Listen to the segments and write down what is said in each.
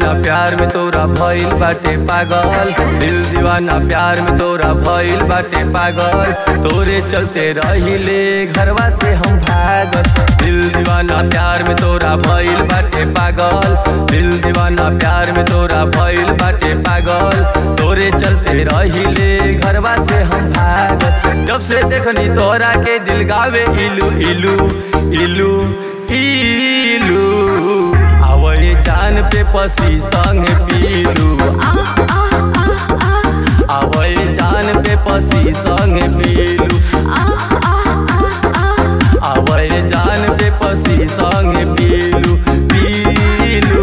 दीवाना प्यार में तोरा भइल बाटे पागल दिल दीवाना प्यार में तोरा भइल बाटे पागल तोरे चलते रहिले घरवा से हम भागल दिल दीवाना प्यार में तोरा भइल बाटे पागल दिल दीवाना प्यार में तोरा भइल बाटे पागल तोरे चलते रहिले घरवा से हम भागल जब से देखनी तोरा के दिल गावे इलू इलू इलू इलू आवई जान पे पसी संग पीलू आवई जान पे पसी संग पीलू आवई जान पे पसी संग पीलू पीलू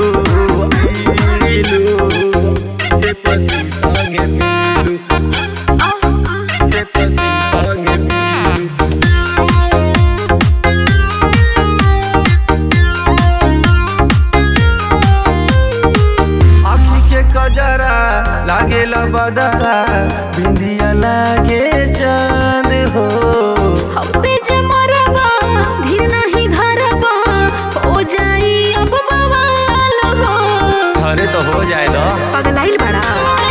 पीलू पे पसी संग पीलू पे पसी संग पीलू आखी के कजरा लागेला बदरा बिंदिया लागे चांद हो हम पे जे मरबा धीर नहीं धरबा हो जाई अब बवाल हो अरे तो हो जाए दो पगलाइल बड़ा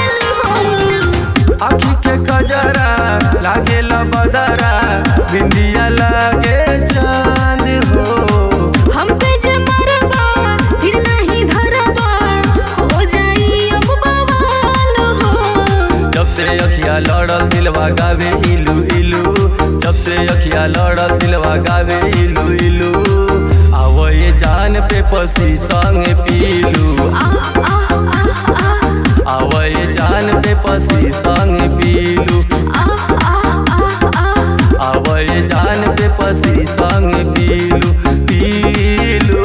आखी के कजरा लागेला बदरा बिंदिया लागे चांद हो हम पे जे मरबा धीर नहीं धरबा हो जाई अब बवाल हो जब से अखिया लड़ल दिलवा गावे इलू इलू जब से अखिया लड़ल दिलवा गावे इलू इलू आवो ये जान पे पसी संग पीलू आ आ आ आ आवय जान पे पसी संग पीलू आ आ आ आ आवय जान पे पसी संग पीलू पीलू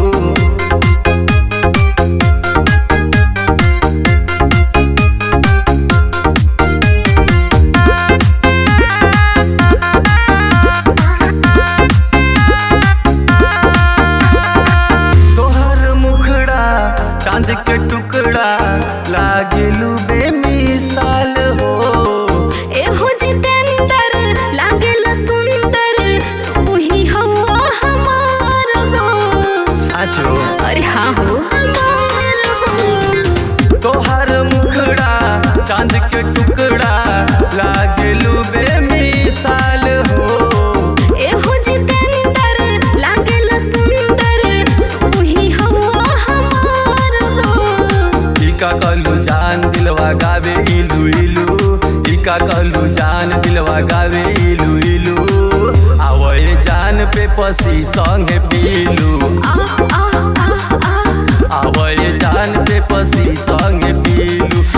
तोहर मुखड़ा चांद के टुकड़ा लागेलू बेमिसाल हो एहो जितेंद्र लागेल सुंदर तू ही हवा हमार हो साचो अरे हाँ हो हमार हो तोहर मुखड़ा चांद के टुकड़ा लागेलू बेमिसाल हो एहो जितेंद्र लागेल सुंदर तू ही हवा हमार हो इका कहलू जान दिलवा गावे इलू इलू इका कहलू जान दिलवा गावे इलू इलू आवय जान पे पसी संग पीलू आ आ आ आ आवय जान पे पसी संग पीलू